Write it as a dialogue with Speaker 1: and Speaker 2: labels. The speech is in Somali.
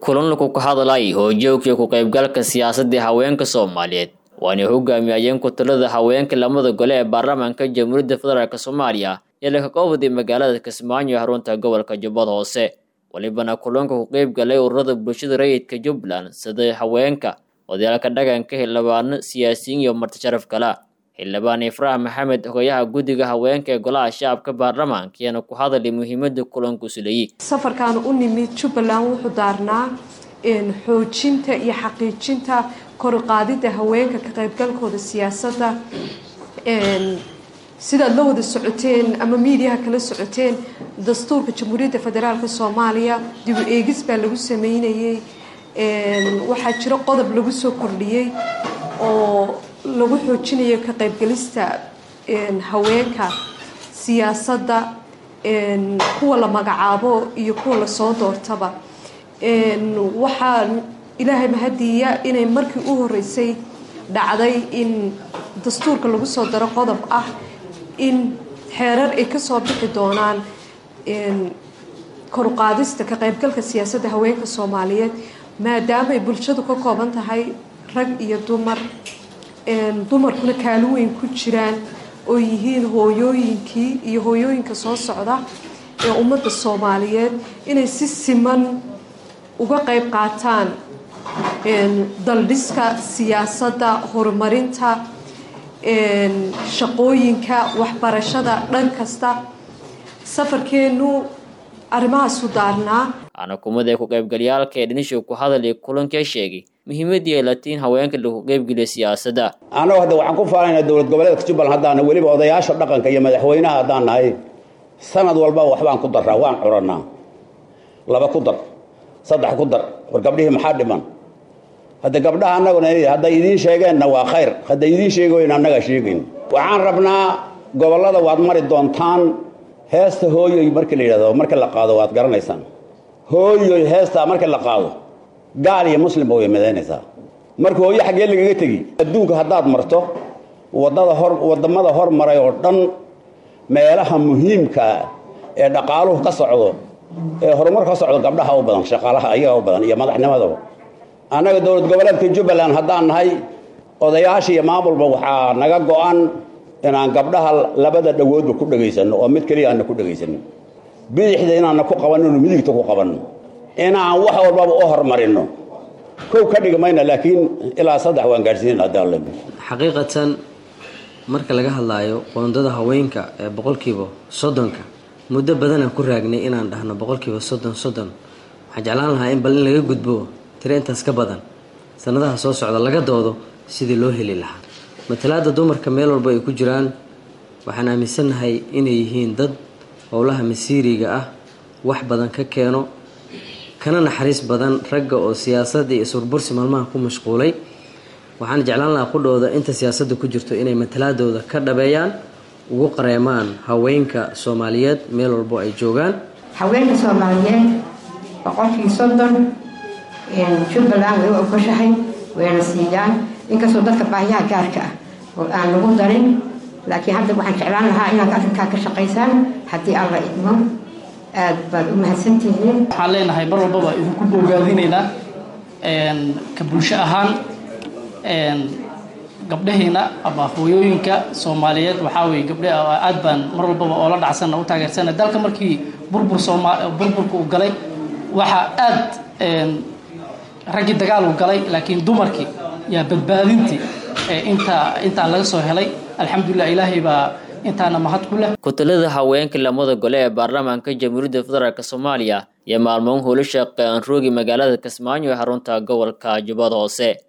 Speaker 1: kulan lagu ka hadlay hoojoogka ku qaybgalka siyaasadda haweenka soomaaliyeed waana hogaamiyayeen ku-talada haweenka lamada gole ee baarlamaanka jamhuuriyadda federaalk soomaaliya ee laga qowday magaalada kismaayo xarunta gobolka jubbada hoose walibana kulanka ku qeyb galay ururada bulshada rayidka jubbaland sida haweenka odayaalka dhaqanka xildhibaano siyaasiyiin iyo marti sharaf kala xildhibaan ifraax maxamed hogayaha guddiga haweenka ee golaha shacabka baarlamaanka ayaana ku hadalay muhiimada kulanku suleeyey
Speaker 2: safarkan u nimid jubbaland wuxuu daarnaa xoojinta iyo xaqiijinta koruqaadida haweenka ka qaybgalkooda siyaasadda sidaad la wada socoteen ama miidiyaha kala socoteen dastuurka jamhuuriyadda federaalk soomaaliya dib u eegis baa lagu sameynayey waxaa jiro qodob lagu soo kordhiyey oo lagu xoojinayo ka qaybgalista haweenka siyaasadda kuwa la magacaabo iyo kuwa lasoo doortaba waxaa ilaahay mahadiiya inay markii u horeysay dhacday in dastuurka lagu soo daro qodob ah in xeerar ay kasoo bixi doonaan koruqaadista ka qaybgalka siyaasadda haweenka soomaaliyeed maadaama ay bulshadu ka kooban tahay rag iyo dumar dumarkuna kaalin weyn ku jiraan oo yihiin hooyooyinkii iyo hooyooyinka soo socda ee ummadda soomaaliyeed inay si siman uga qayb qaataan daldhiska siyaasadda horumarinta shaqooyinka waxbarashada dhan kasta safarkeenu arrimahaasu daarnaa
Speaker 1: anakumada ee ku qaybgalyaalka ee dhinishu ku hadalay kulankee sheegay muhiimadii ay latiin haweenka lagu qaybgeliya siyaasadda
Speaker 3: annagu hadda waxaan ku faanaynaa dowlad goboleedka jubbaland haddaan weliba odayaasha dhaqanka iyo madaxweynaha haddaan nahay sanad walba waxbaan ku darraa waan curannaa laba ku dar saddex ku dar war gabdhihii maxaa dhiman hadda gabdhaha annaguna hadday idiin sheegeenna waa khayr hadday idiin sheegoyn annagaa sheegayn waxaan rabnaa gobollada waad mari doontaan heesta hooyoy markii la yidhahdo marka la qaado waad garanaysaan hooyoy heestaa marka la qaado gaal iyo muslimba way madaynaysaa marka hooyo xaggee lagaga tegi adduunka haddaad marto wadada hor waddamada hormaray oo dhan meelaha muhiimkaa ee dhaqaaluhu ka socdo ee horumar ka socdo gabdhaha u badan shaqaalaha ayaga u badan iyo madaxnimadaba annaga dowlad goboleedka jubbaland haddaan nahay odayaasha iyo maamulba waxaa naga go-an inaan gabdhaha labada dhawoodba ku dhegaysanno oo mid keliya aana ku dhegaysanno bidixda inaana ku qabanino midigta ku qabanno inaan wax walbaba u horumarino kow ka dhigi mayna laakiin ilaa saddex waan gaadhsiin haddii alle
Speaker 4: xaqiiqatan marka laga hadlaayo qoondada haweenka ee boqolkiiba soddonka muddo badanaan ku raagnay inaan dhahno boqolkiiba soddon soddon waxaan jeclaan lahaa in bal in laga gudbo tiro intaas ka badan sanadaha soo socda laga doodo sidii loo heli lahaa matalaada dumarka meel walba ay ku jiraan waxaan aaminsannahay inay yihiin dad howlaha masiiriga ah wax badan ka keeno kana naxariis badan ragga oo siyaasadda iyo surbursi maalmaha ku mashquulay waxaan jeclaan lahaa qudhooda inta siyaasadda ku jirto inay matalaadooda ka dhabeeyaan ugu qareemaan haweenka soomaaliyeed meel walbo ay joogaan
Speaker 5: haweenka soomaaliyeed boqolkii soddon jubbaland way u ogoshahay wayna siiyaan inkastoo dadka baahiyaha gaarka ah oo aan lagu darin laakiin hadda waxaan jeclaan lahaa inaad arrinkaa ka shaqaysaan haddii alla idmo aad baad u mahadsantihiin
Speaker 6: waxaan leenahay mar walbaba idinku bogaadinaynaa ka bulsho ahaan gabdhaheena ama hooyooyinka soomaaliyeed waxaa weye gabdhe aad baan mar walbaba oo la dhacsanna u taageersana dalka markii burbur sooma burburka uu galay waxaa aad raggii dagaal uu galay laakiin dumarkii yaa badbaadintii intaa intaa laga soo helay alxamdulilah ilaahay baa intaana mahad ku leh
Speaker 1: ku-talada haweenka lamada gole ee baarlamaanka jamhuuriyadda federaalk soomaaliya iyo maalmoon howlo shaqe aan roogi magaalada kismaayo ee xarunta gobolka jubbada hoose